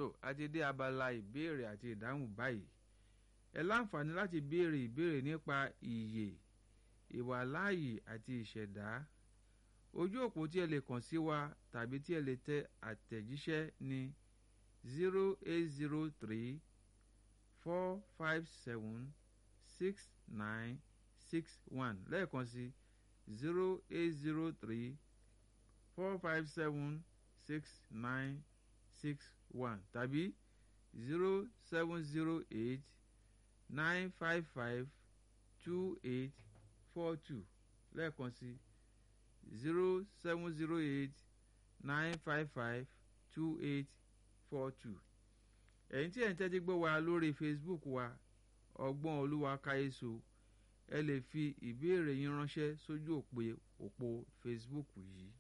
àti dé abala ìbéèrè àti ìdáhùn báyìí ẹ láǹfààní láti béèrè ìbéèrè nípa ìyè ìwàláàyè àti ìṣẹ̀dá ojú òpó tí ẹ lè kàn sí wa tàbí tí ẹ lè tẹ àtẹ̀jíṣẹ́ ní zero eight zero three four five seven six nine six one lẹ́ẹ̀kan sí zero eight zero three four five seven six nine six one tàbí zero seven zero eight nine five five two eight four two lẹ́ẹ̀kan sí zero seven zero eight nine five five two eight four two ẹ̀yin tí ẹ̀ ń tẹ́tí gbọ́ wa lórí facebook wa ọgbọ́n olúwa káyéso ẹ lè fi ìbéèrè yín ránṣẹ́ sójú òpè òpó facebook yìí.